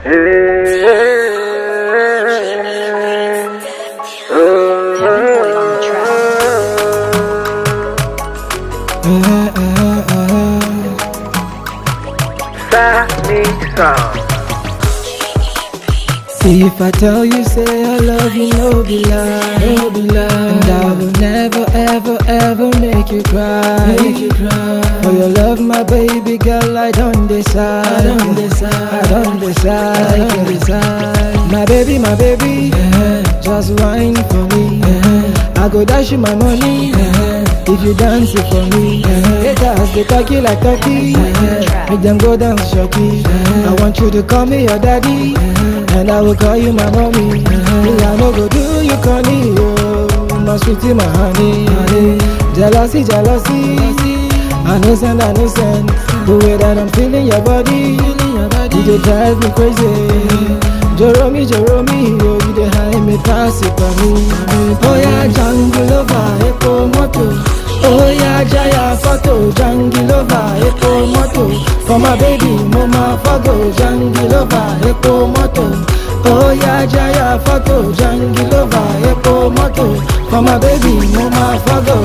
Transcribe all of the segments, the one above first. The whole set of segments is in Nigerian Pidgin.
See if I tell you, say I love you, no be lie, no be lie. And I will never, ever, ever make you cry, make you cry. For your love, my baby girl, I don't decide, I don't decide, I don't decide, I don't decide. My baby, my baby, just whine for me. I go dash you my money if you dance it for me. Haters they talk you like turkey, make them go dance shocky. I want you to call me your daddy, and I will call you my mommy. Me I no go do you corny, oh, my sweetie, my honey. Jealousy, jealousy. I know send, I know send. The way that I'm feeling your body, you dey drive me crazy. Joromi, Joromi, oh, you dey high me pass it for me. Oh yeah, jungle over, epo moto. Oh yeah, Jaya photo, jungle over, epo moto. For my baby, mama fago, jungle over, epo moto. Oh yeah, Jaya photo, jungle over, epo moto. For my baby, mama fago,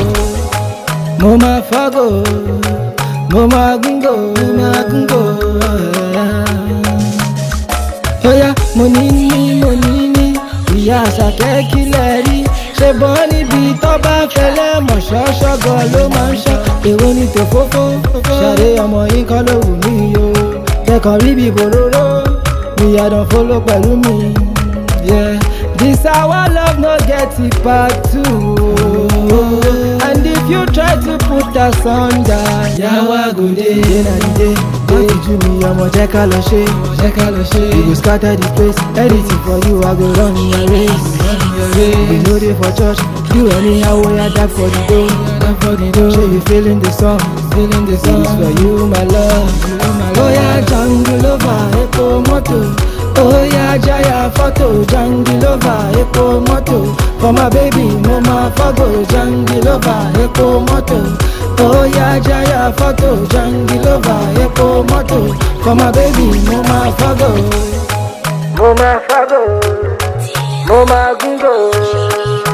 mama fago, mama gungo, mama gungo. Oya, mo ní ní mo ní ní ìyá àṣàkẹ́ kílẹ̀ rí ṣe bọ́ níbi tó bá fẹlẹ́ mọ̀ ṣọ́ṣọ́gọ́ ló máa ń ṣọ́ èwo ni tòfófó ṣàdé ọmọ yìí kọ́ ló wù mí o kẹkọ̀ọ́ rí bí bòróró ìyàdàn fọlọ pẹ̀lú mi. Yeah. This our love no get it part two. And if you try to put us under, yawa go dey. Day na the day, dey ju mi ọmọ jẹ́ ká lọ ṣe, jẹ́ ká lọ ṣe. We go scatter the place, anything for you I go run your race. We no dey for church, do anyhow wey I die for the dough. for the dough. Say you feeling the song, feeling the song. It's for you my love, you my love. Oh yeah, jungle over, epo moto. Oh yeah, Jaya photo, jungle over, epo moto. For my baby, mama fago, jungle over, epo moto. Oh yeah, Jaya photo, jungle over, epo moto. For my baby, mama fago, mama fago, mama gungo.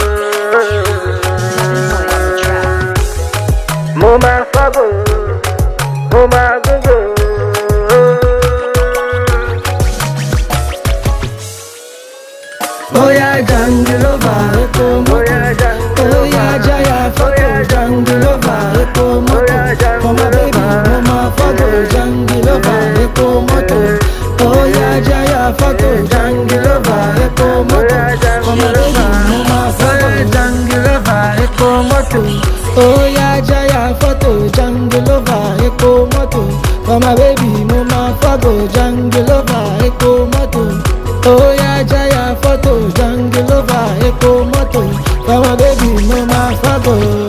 Mama fago, mama gungo. Oya jungle over, epo moto. Oya Jaya photo, jungle over, epo moto. For my baby, mama photo, jungle over, epo moto. Oya Jaya photo, jungle over, epo moto. For my baby, mama photo, jungle over, epo moto. Oya Jaya photo, jungle over, epo moto. For my baby, mama photo, jungle over, epo moto. Oh yeah, Jaya photo, jungle over, epo moto. For my baby, mama fago.